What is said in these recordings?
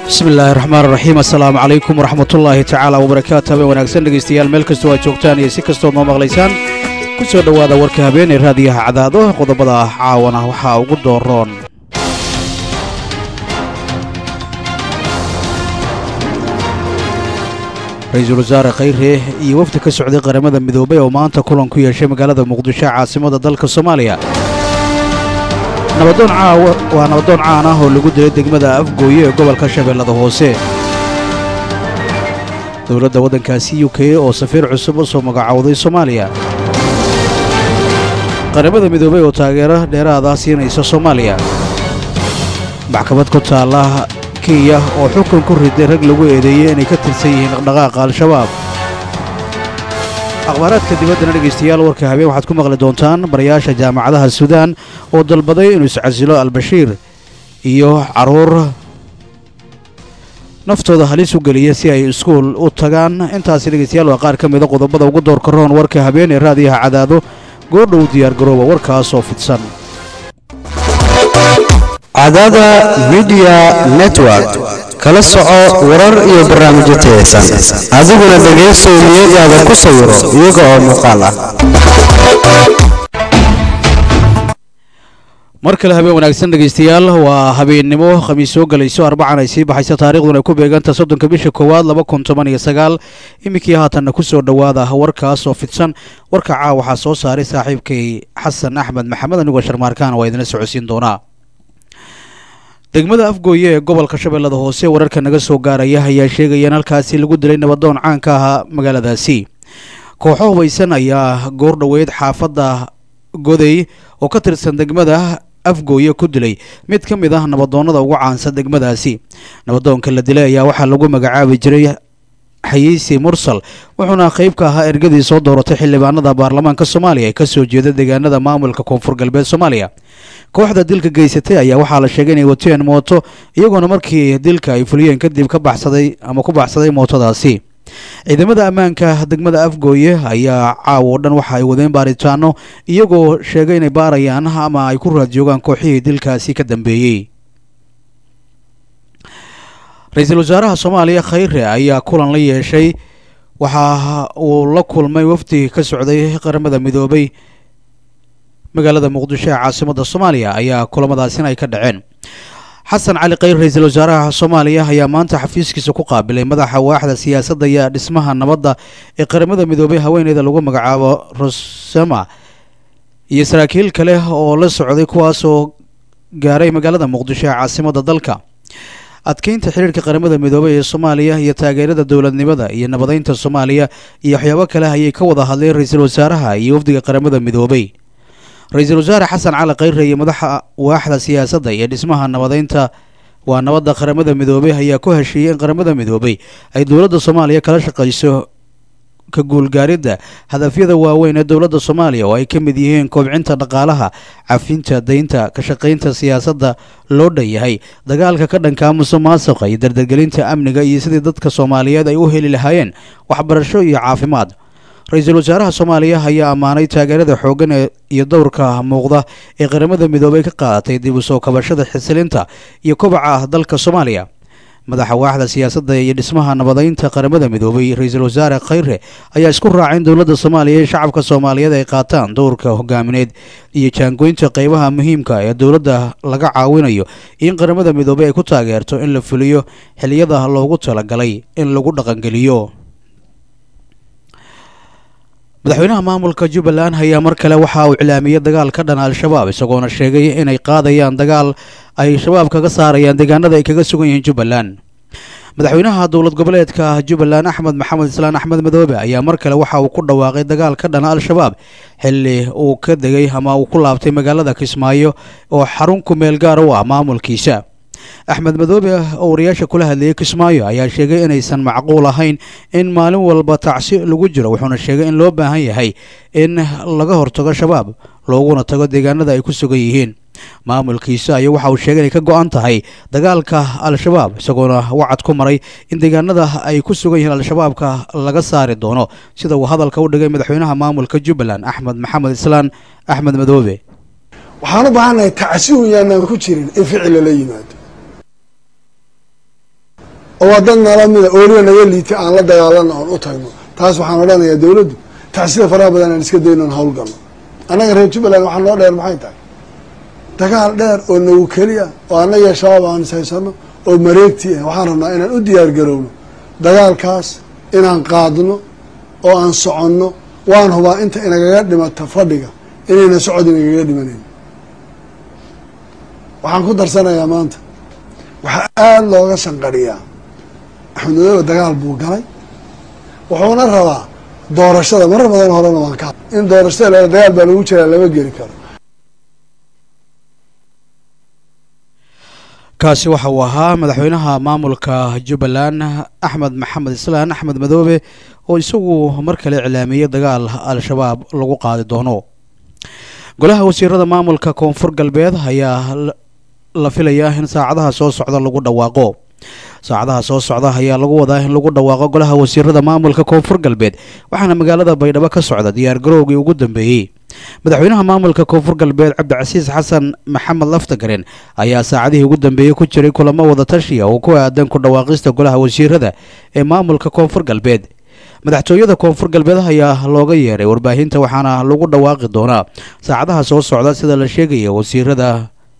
bismi illaahi raxmaan raxiim assalaamu calaykum waraxmatullaahi tacaala wabarakaatu habeen wanaagsan dhegaystayaal meel kastoo aad joogtaan iyo si kastood noo maqlaysaan ku soo dhowaada warka habeenee raadiyaha cadaado qodobada caawana waxaa ugu dooroon ra-iisul wasaare khayre iyo wafdi ka socday qaramada midoobay oo maanta kulan ku yeeshay magaalada muqdisho caasimada dalka soomaaliya nabadoon caawa waa nabadoon caan ah oo lagu dilay degmada afgooye ee gobolka shabeellada hoose dowladda waddankaasi u k oo safiir cusub u soo magacowday soomaaliya qaramada midoobay oo taageero dheeraada siinaysa soomaaliya maxkamad ku taalla kenya oo xukun ku riday rag lagu eedeeyey inay ka tirsan yihiin dhaqdhaqaaqa al-shabaab akhbaaraadka dibaddana dhegaystayaal warka habeen waxaad ku maqli doontaan barayaasha jaamacadaha suudaan oo dalbaday inuu iscasilo al-bashiir iyo carruur naftooda halis u geliya si ay iskuul u tagaan intaasi dhegaystayaal waa qaar ka mida qodobada ugu doorka roon warka habeen ee raadiyaha cadaado goordhow diyaargarooba warkaasoo fidsan cadaada midiya network kala soco warar iyo barnaamijyo tayaysan adiguna dhegaysow niyadaada ku sawiro iyaga oo muuqaal ah mar kale habeen wanaagsan dhegaystayaal waa habeennimo khamiis soo gelayso arbacan ay sii baxaysa taariikhduna ay ku beeganta soddonka bisha koowaad laba kun toban iyo sagaal iminkii haatanna ku soo dhowaada warkaas oo fidsan warka caa waxaa soo saaray saaxiibkay xasan axmed maxamed anigoo sharmaarkaan waa idinla socodsiin doonaa degmada afgooye ee gobolka shabeellada hoose wararka naga soo gaaraya ayaa sheegaya in halkaasi lagu dilay nabadoon caan ka ahaa magaaladaasi kooxo hubaysan ayaa goor dhoweyd xaafadda goday oo ka tirsan degmada afgooye ku dilay mid ka mid ah nabadoonnada ugu caansan degmadaasi nabadoonka la dilay ayaa waxaa lagu magacaabi jiray xayiisi mursal wuxuuna qayb ka ahaa ergadii soo dooratay xildhibaanada baarlamaanka soomaaliya ee kasoo jeeda deegaanada maamulka koonfur galbeed soomaaliya kooxda dilka geysatay ayaa waxaa la sheegay inay wateen mooto iyagoona markii dilka ay fuliyeen kadib ka baxsaday ama ku baxsaday mootadaasi ciidamada ammaanka degmada afgooye ayaa caawo dhan waxa ay wadeen baaritaano iyagoo sheegay inay baarayaan ama ay ku raad joogaan kooxihii dilkaasi ka dambeeyey ra-iisul wasaaraha soomaaliya khayre ayaa kulan la yeeshay waxa uu la kulmay wafdi ka socday qaramada midoobay magaalada muqdisho ee caasimada soomaaliya ayaa kulamadaasina ay ka dhaceen xasan cali khayr ra-iisul wasaaraha soomaaliya ayaa maanta xafiiskiisa ku qaabilay madaxa waaxda siyaasadda iyo dhismaha nabadda ee qaramada midoobay haweeneyda lagu magacaabo rosema iyo saraakiil kale oo la socday kuwaasoo gaaray magaalada muqdisho ee caasimada dalka adkeynta xiriirka qaramada midoobay ee soomaaliya iyo taageerada dowladnimada iyo nabadeynta soomaaliya iyo waxyaabo kale ayay ka wada hadleen ra-iisul wasaaraha iyo wafdiga qaramada midoobay ra-iisul wasaare xasan cali khayre iyo madaxa waaxda siyaasadda iyo dhismaha nabadeynta waa nabadda qaramada midoobay ayaa ku heshiiyey in qaramada midoobay ay dowladda soomaaliya kala shaqayso ka guulgaaridda hadafyada waaweyn ee dowladda soomaaliya oo ay ka mid yihiin koobcinta dhaqaalaha cafinta daynta ka shaqaynta siyaasadda loo dhan yahay dagaalka ka dhanka musuq maasuqa iyo dardargelinta amniga iyo sidii dadka soomaaliyeed ay u heli lahaayeen waxbarasho iyo caafimaad ra-iisul wasaaraha soomaaliya ayaa ammaanay taageerada xooggan iyo dowrka muuqda ee qaramada midoobay ka qaadatay dib u soo kabashada xisilinta iyo kobaca dalka soomaaliya madaxa waaxda siyaasadda iyo dhismaha nabadeynta qaramada midoobay ra-iisul wasaare khayre ayaa isku raacay in dowladda soomaaliya ee shacabka soomaaliyeed ay qaataan dowrka hogaamineed iyo jaangoynta qeybaha muhiimka ee dowladda laga caawinayo in qaramada midoobay ay ku taageerto in la fuliyo xiliyada loogu talagalay in lagu dhaqangeliyo madaxweynaha maamulka jubbaland ayaa mar kale waxa uu iclaamiyey dagaal ka dhan al-shabaab isagoona sheegay inay qaadayaan dagaal ay shabaab kaga saarayaan deegaanada ay kaga sugan yihiin jubbaland madaxweynaha dowlad goboleedka jubbaland axmed maxamed islaan axmed madoobe ayaa mar kale waxa uu ku dhawaaqay dagaal ka dhana al-shabaab xilli uu ka degay ama uu ku laabtay magaalada kismaayo oo xarun ku meel gaar u ah maamulkiisa axmed madoobe oo wariyaasha kula hadlayay kismaayo ayaa sheegay inaysan macquul ahayn in maalin walba tacsi lagu jiro wuxuuna sheegay in loo baahan yahay in laga hortago shabaab looguna tago deegaanada ay ku sugan yihiin maamulkiisa ayaa waxa uu sheegay inay ka go-an tahay dagaalka al-shabaab isagoona wacad ku maray in deegaanada ay ku sugan yihiin al-shabaabka laga saari doono sida uu hadalka u dhigay madaxweynaha maamulka jubbaland axmed maxamed islaan axmed madoobe waxaan u baahannahay tacsi un yaanaan ku jirin in ficil lala yimaado oo waa dad nala mida ooliga naga liitay aan la dagaalano oon u tagno taas waxaan odhanayaa dowladdu tacsida faraha badan aan iska dayno on hawlgalno annaga reer jubbaland waxaa noo dheer maxay tahay dagaal dheer oo nagu keliya oo annaga shabaab aan is haysano oo mareegti ah waxaan rabnaa inaan u diyaar garowno dagaalkaas inaan qaadno oo aan soconno waan hubaa inta inagaga dhimata fadhiga inayna socod inagaga dhimanayn waxaan ku darsanayaa maanta waxaa aada looga shanqadhiyaa axmed madoobe dagaal buu galay wuxuuna rabaa doorashada marar badan horena waan ka in doorashada la dagaal baa lagu jiraa lama geli karo kaasi waxa uu ahaa madaxweynaha maamulka jubbaland axmed maxamed islaan axmed madoobe oo isagu mar kale iclaamiyey dagaal al-shabaab lagu qaadi doono golaha wasiirada maamulka koonfur galbeed ayaa la filayaa in saacadaha soo socda lagu dhawaaqo saacadaha soo socda ayaa lagu wadaa in lagu dhawaaqo golaha wasiirada maamulka koonfur galbeed waxaana magaalada baydhabo ka socda diyaar garowgii ugu dambeeyey madaxweynaha maamulka koonfur galbeed cabdicasiis xasan maxamed laftagaren ayaa saacadihii ugu dambeeyey ku jiray kulamo wada tashiya oo ku aadan ku dhawaaqista golaha wasiirada ee maamulka koonfur galbeed madaxtooyada koonfur galbeed ayaa looga yeeray warbaahinta waxaana lagu dhawaaqi doonaa saacadaha soo socda sida la sheegaya wasiirada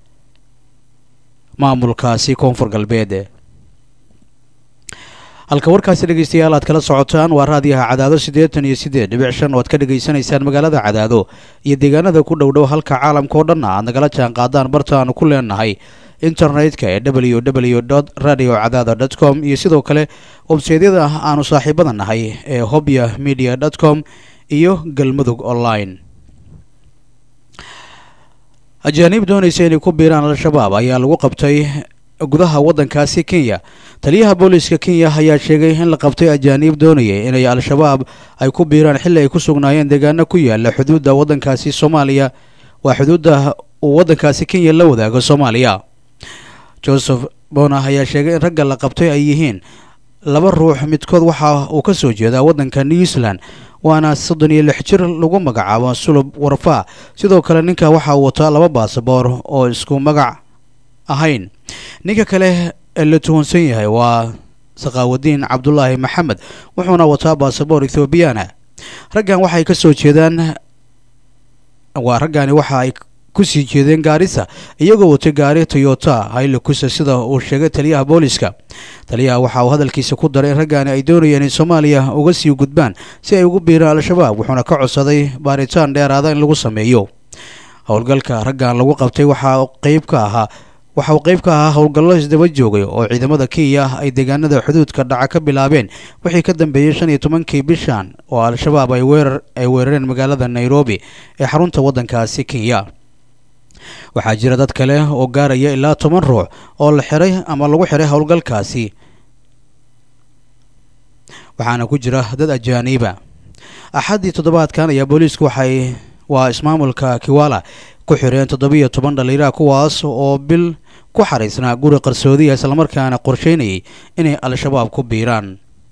maamulkaasi koonfur galbeed halka warkaasi dhegeystayaal aad kala socotaan waa raadiyaha cadaado siddeetan iyo siddeed dhibic shan oo aad ka dhegaysanaysaan magaalada cadaado iyo deegaanada ku dhow dhow halka caalamka oo dhanna aad nagala jaan qaadaan barta aanu ku leenahay internetka ee w w dot radio cadaado dot com iyo sidoo kale websaydyada aanu saaxiibada nahay ee hobya media dot com iyo galmudug online ajaaniib doonaysa inay ku biiraan al-shabaab ayaa lagu qabtay gudaha waddankaasi kenya taliyaha booliiska kenya ayaa sheegay in la qabtay ajaaniib doonayay inay al-shabaab ay ku biiraan xilli ay ku sugnaayeen deegaano ku yaala xuduudda waddankaasi soomaaliya waa xuduudda uu waddankaasi kenya la wadaago soomaaliya joseph bona ayaa sheegay in ragga la qabtay ay yihiin laba ruux midkood waxa uu ka soo jeedaa waddanka new zealand waana soddon iyo lix jir lagu magacaabo sulub warfaa sidoo kale ninka waxa uu wataa laba baasaboor oo isku magac ahayn ninka kale ee la tuhunsan yahay waa sakaawadiin cabdulaahi maxamed wuxuuna wataa baasaboor ethoobiyaana raggan waxay ka soo jeedaan waa raggani waxa ay kusii jeedeen gaarisa iyagoo watay gaari toyota haylakusa sida uu sheegay taliyaha booliska taliyaha waxa uu hadalkiisa ku daray in raggaani ay doonayeen in soomaaliya uga sii gudbaan si ay ugu biiraan al-shabaab wuxuuna ka codsaday baaritaan dheeraada in lagu sameeyo howlgalka raggan lagu qabtay waxaa qeyb ka ahaa waxa uu qeyb ka ahaa howlgallo isdaba joogay oo ciidamada kenya ay deegaanada xuduudka dhaca ka bilaabeen wixii ka dambeeyey shan iyo tobankii bishan oo al-shabaab ay weerar ay weerareen magaalada nairobi ee xarunta waddankaasi kenya waxaa jira dad kale oo gaaraya ilaa toban ruux oo la xiray ama lagu xiray howlgalkaasi waxaana ku jira dad ajaaniiba axaddii toddobaadkan ayaa booliisku waxay waa ismaamulka kiwala ku xireen toddobiyo toban dhaliiraha kuwaas oo bil ku xariisnaa guri qarsoodiya islamarkaana qorsheynayay inay al-shabaab ku biiraan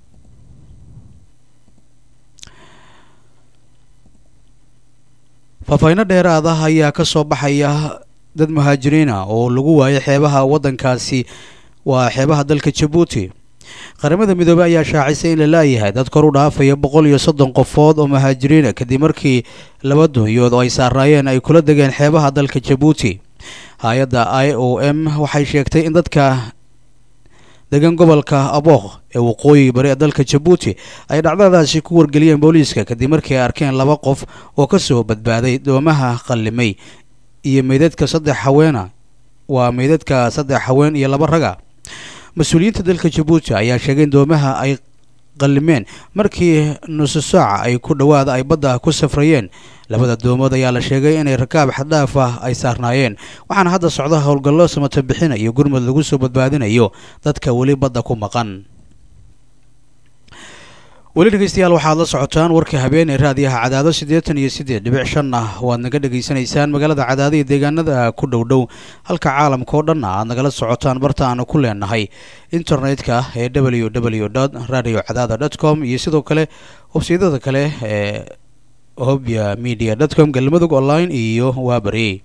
faahfaahinno dheeraad ah ayaa ka soo baxaya dad muhaajiriin ah oo lagu waayay xeebaha waddankaasi waa xeebaha dalka jabuuti qaramada midoobey ayaa shaacisay in la laayahay dad kor u dhaafaya boqol iyo soddon qofood oo muhaajiriina kadib markii laba dunyood oo ay saarnaayeen ay kula degeen xeebaha dalka jabuuti hay-adda i o m waxay sheegtay in dadka degan gobolka abooq ee waqooyi bari ee dalka jabuuti ay dhacdadaasi ku wargeliyeen booliiska kadib markii ay arkeen laba qof oo ka soo badbaaday doomaha qallimay iyo meydadka saddex haweena waa meydadka saddex haween iyo laba raga mas-uuliyiinta dalka jabuuti ayaa sheegay in doomaha ay qallimeen markii nusu saaca ay ku dhowaada ay badda ku safrayeen labada doomood ayaa la sheegay inay rakaab xaddhaaf ah ay saarnaayeen waxaana hadda socda howlgallo samata bixinayo gurmud lagu soo badbaadinayo dadka weli badda ku maqan weli dhegeystayaal waxaad la socotaan warka habeen ee raadiyaha cadaado siddeetan iyo siddeed dhibic shan ah waad naga dhegaysanaysaan magaalada cadaado iyo deegaanada ku dhow dhow halka caalamka oo dhanna aad nagala socotaan barta aanu ku leenahay internetka ee w w dot radio cadaada dot com iyo sidoo kale websaydyada kale ee hobya media dot com galmudug online iyo waabari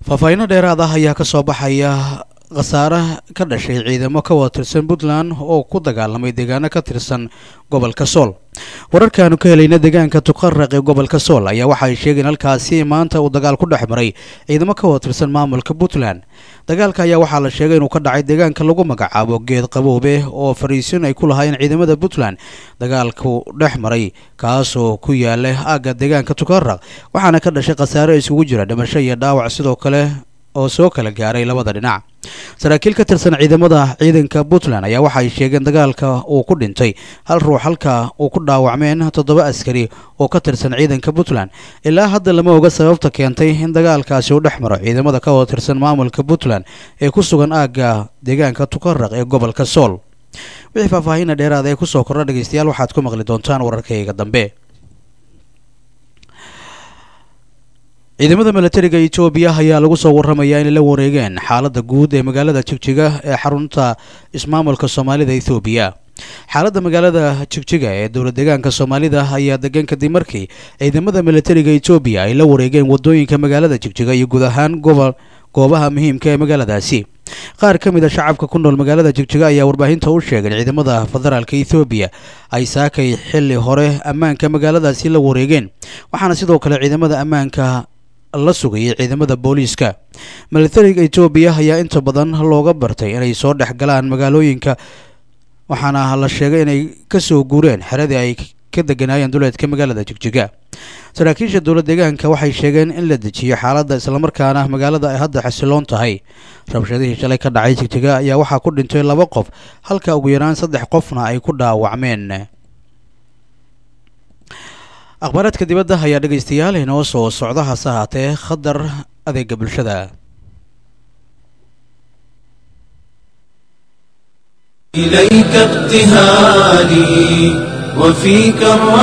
faahfaahiino dheeraad ah ayaa ka soo baxaya khasaare ka dhashay ciidamo ka wada tirsan puntland oo ku dagaalamay deegaano ka tirsan gobolka sool wararkaanu ka helayna deegaanka tuqaraq ee gobolka sool ayaa waxa ay sheegeen halkaasi maanta uu dagaal ku dhex maray ciidamo ka wada tirsan maamulka puntland dagaalka ayaa waxaa la sheegay inuu ka dhacay deegaanka lagu magacaabo geed qaboobe oo fariisin ay ku lahaayeen ciidamada puntland dagaalku dhex maray kaasoo ku yaala aagga deegaanka tuqaraq waxaana ka dhashay khasaare isugu jira dhimasho iyo dhaawac sidoo kale oo soo kala gaaray labada dhinac saraakiil ka tirsan ciidamada ciidanka puntland ayaa waxa ay sheegeen dagaalka uu ku dhintay hal ruux halka uu ku dhaawacmeen toddoba askari oo ka tirsan ciidanka puntland ilaa hadda lama oga sababta keentay in dagaalkaasi uu dhex maro ciidamada ka wada tirsan maamulka puntland ee ku sugan aagga deegaanka tukaraq ee gobolka sool wixii faahfaahinna dheeraada ee kusoo kordha dhegeystayaal waxaad ku maqli doontaan wararkayga dambe ciidamada milatariga etoobiya ayaa lagu soo warramayaa inay la wareegeen xaaladda guud ee magaalada jigjiga ee xarunta ismaamulka soomaalida ethoobiya xaaladda magaalada jigjiga ee dowlad deegaanka soomaalida ayaa degan kadib markii ciidamada milatariga etoobiya ay la wareegeen wadooyinka magaalada jigjiga iyo guud ahaan gobol goobaha muhiimka ee magaaladaasi qaar ka mid a shacabka ku nool magaalada jigjiga ayaa warbaahinta u sheegay ciidamada federaalka ethoobiya ay saakay xilli hore ammaanka magaaladaasi la wareegeen waxaana sidoo kale ciidamada ammaanka la sugayay ciidamada booliiska milatariga etoobiya ayaa inta badan looga bartay inay soo dhex galaan magaalooyinka waxaana la sheegay inay kasoo guureen xeradii ay ka deganaayeen duleedka magaalada jigjiga saraakiisha dowlad deegaanka waxay sheegeen in la dejiyo xaaladda islamarkaana magaalada ay hadda xasiloon tahay rabshadihii shalay ka dhacay jigjiga ayaa waxaa ku dhintay laba qof halka ugu yaraan saddex qofna ay ku dhaawacmeen akhbaaraadka dibadda ayaa dhegaystayaal inoo soo socda hase ahaatee khadar adeega bulshada إليك ابتهالي وفيك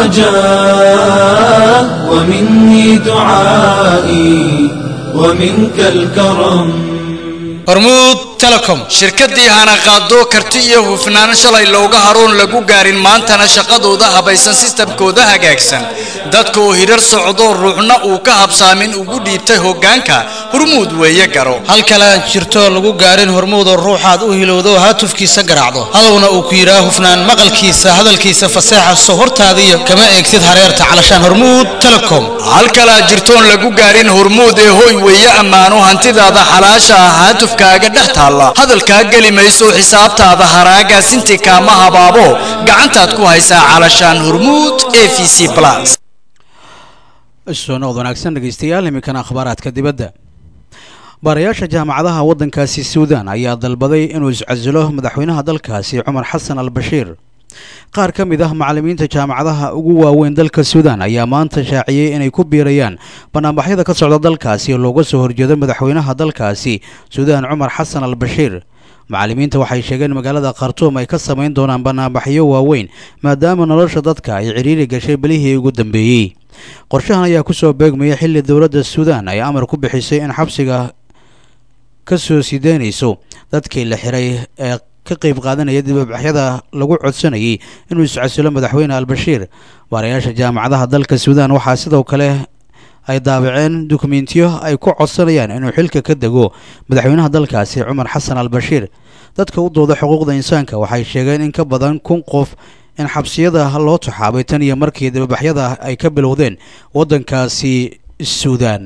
الرجاء ومني دعائي ومنك الكرم hormuud telecom shirkaddii hana qaado karti iyo hufnaan shalay looga haroon lagu gaarin maantana shaqadooda habaysan sistamkooda hagaagsan dadka oo hirar socdo ruuxna uu ka habsaamin ugu dhiibtay hoggaanka hormuud weeye garo hal kale aan jirto lagu gaarin hormuudoo ruuxaad u hilowdo haatufkiisa garaacdo hadowna uu ku yidhaa hufnaan maqalkiisa hadalkiisa faseexa soo hortaadiyo kama eegtid hareerta calashaan hormuud telecom hal kale aan jirtoon lagu gaarin hormuud ee hoy weeye ammaano hantidaada xalaasha ah haatufkaaga dhex taalla hadalkaa geli mayso xisaabtaada haraagaasintii kaama habaabo gacantaad ku haysaa calashaan hormuud e v c plus soo noqod wanaagsan dhegeystayaal iminkana akhbaaraadka dibadda baarayaasha jaamacadaha waddankaasi suudan ayaa dalbaday inuu iscasilo madaxweynaha dalkaasi cumar xasan al bashiir qaar ka mid ah macallimiinta jaamacadaha ugu waaweyn dalka suudan ayaa maanta shaaciyey inay ku biirayaan banaanbaxyada ka socda dalkaasi oo looga soo horjeedo madaxweynaha dalkaasi suudaan cumar xasan al bashiir macallimiinta waxay sheegeen magaalada khartuum ay ka samayn doonaan banaanbaxyo waaweyn maadaama nolosha dadka ay cidhiiri gashay belihii ugu dambeeyey qorshahan ayaa kusoo beegmaya xilli dowladda suudaan ay amar ku bixisay in xabsiga ka soo sideynayso dadkii la xiray ee ka qayb qaadanaya dibabaxyada lagu codsanayay inuu iscasilo madaxweyne al-bashiir baarayaasha jaamacadaha dalka suudaan waxaa sidoo kale ay daabaceen dukumentiyo ay ku codsanayaan inuu xilka ka dego madaxweynaha dalkaasi cumar xasan al bashiir dadka u dooda xuquuqda insaanka waxay sheegeen in ka badan kun qof in xabsiyada loo taxaabay tan iyo markii dibabaxyada ay ka bilowdeen waddankaasi suudaan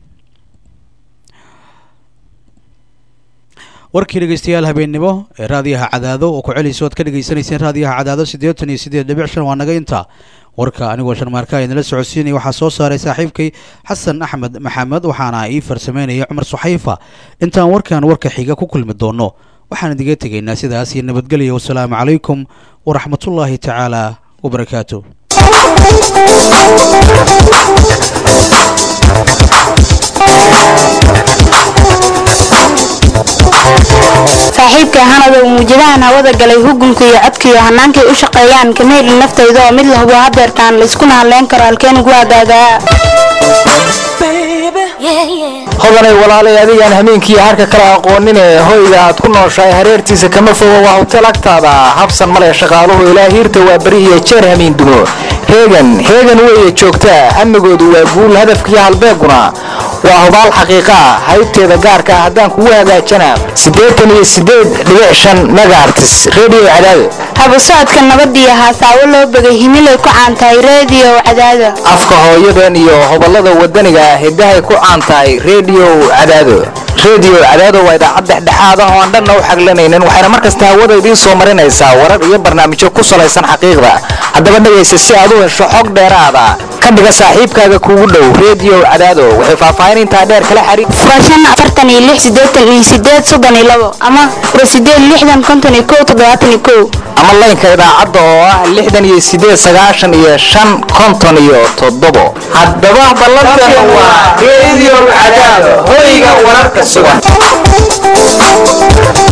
warkii dhegeystayaal habeennimo ee raadiyaha cadaado oo ku celayso oad ka dhegaysanayseen raadiyaha cadaado siddeetan iyo siddeed dhibic shan waa naga inta warka anigoo sharmaarka idinla socodsiinaya waxaa soo saaray saaxiibkay xasan axmed maxamed waxaana ii farsameynaya cumar suxayfa intaan warkan warka xiga ku kulmi doono waxaan idiga tegaynaa sidaas iyo nabadgelyo wasalaamu calaykum waraxmatullaahi tacaala wabarakaatu saaxiibka hanadow muujadahan hawada galay hugunka iyo codkaiyo hannaankay u shaqeeyaan kama helin naftayda oo mid la hubo hadeertaan layskuna hadleyn karo halkeen ugu agaagaa hodanay walaalay adigaan hameenkii harka kale aqoonine hoyga aad ku nooshahay hareertiisa kama fogo waa hotel agtaada habsan male shaqaaluhu ilaa hiirta waa beri iyo jeer hamiin dumo heegan heegan weeye joogtaa hamigoodu waa guul hadafkiiyo halbeeguna waa hubaal xaqiiqa ah haybteeda gaarka ah haddaan kugu hagaajana siddeetan iyo siddeed dhibic shan megaartis redio cadaado habu socodka nabadiyo haasaawo loo begay himilay ku caantahay reediyo cadaada afka hooyadan iyo hobalada wadaniga ah hiddahay ku caan tahay redio cadaado redio cadaado waa idaacad dhexdhexaad ah oo aan dhanna u xaglanaynin waxayna mar kasta hawada idiin soo marinaysaa warar iyo barnaamijyo ku salaysan xaqiiqda haddaba dhegaysa si aad u hesho xog dheeraada ka dhiga saaxiibkaaga kuugu dhow redio cadaado waxay faahfaahin intaa dheer kala xariir furashan afartan iyo lix siddeetan iyo siddeed soddon iyo labo ama fura siddeed lixdan konton iyo kow toddobaatan iyo kow ama laynka idaacadda oo ah lixdan iyo siddeed sagaashan iyo shan konton iyo toddobo haddaba ballantan waa redio cadaado hoyga wararka sugan